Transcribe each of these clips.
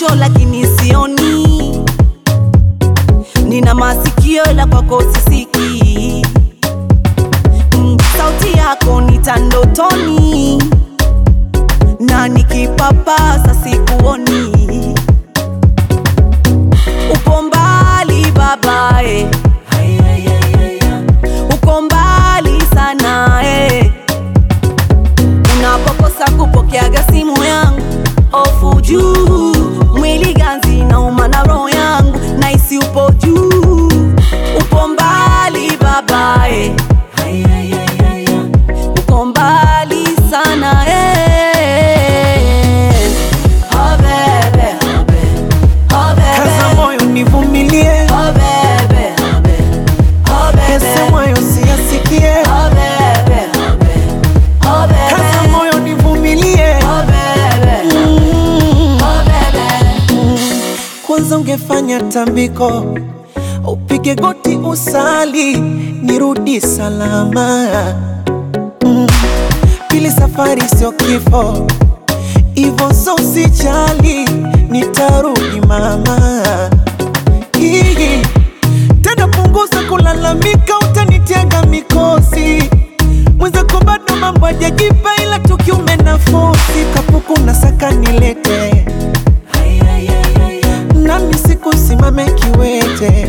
macho lakini sioni, nina masikio ila kwako sisikii. Mm, sauti yako nita ndotoni na nikipapasa sikuoni. Upo mbali babae, uko mbali sana eh. Unapokosa kupokeaga simu yangu, ofu juu, mwili ganzi nauma na roho yangu, naisi upo juu, upo mbali babae, uko mbali sana eh. Oh bebe, oh bebe, oh bebe. Kaza moyo nivumilie, Oh bebe, oh bebe, oh bebe. yasemwayo siyasikie. Oh bebe, oh bebe, oh bebe. Kaza moyo nivumilie, Oh bebe, Mm. oh bebe. kwanza ungefanya tambiko, upige goti usali, nirudi salama. Mm. Pili, safari sio kifo, ivo so usijali, nitarudi mama. Hii tena, punguza kulalamika, utanitega mikosi mwenzako, bado mambo hajajipa, ila tukiume nafosi kapuku na saka nilete nami sikusimame kiwete,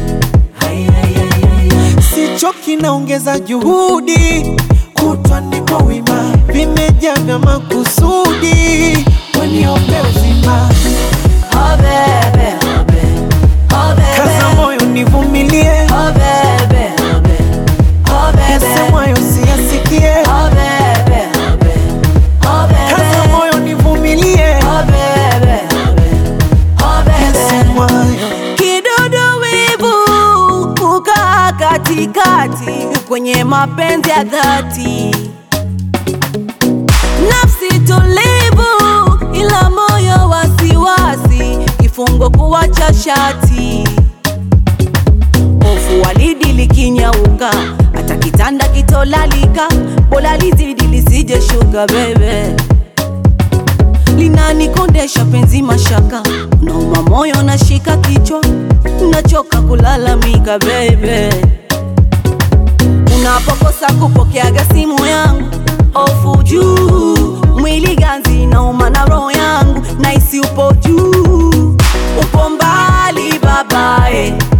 sichoki, naongeza juhudi, kutwa niko wima, vimejaa vya makusudi, waniombe uzima, Oh bebe, oh bebe, oh bebe. kaza moyo nivumilie, Oh bebe, oh bebe, oh bebe. yasemwayo siyasikie, Oh bebe, oh bebe, oh bebe. kaza moyo nivumilie, Oh bebe, oh bebe, oh bebe. yasemwayo Kidudu wivu kukaa katikati kwenye mapenzi ya dhati, nafsi tulivu ila moyo wasiwasi, kifungo kuwacha shati, hofu walidi likinyauka, hata kitanda kitolalika, bora lizidi lisije shuka bebe linanikondesha penzi mashaka, nauma moyo nashika kichwa, nachoka kulalamika bebe. Unapokosa kupokeaga simu yangu, ofu juu, mwili ganzi nauma na roho yangu, naisi upo juu, upo mbali babae,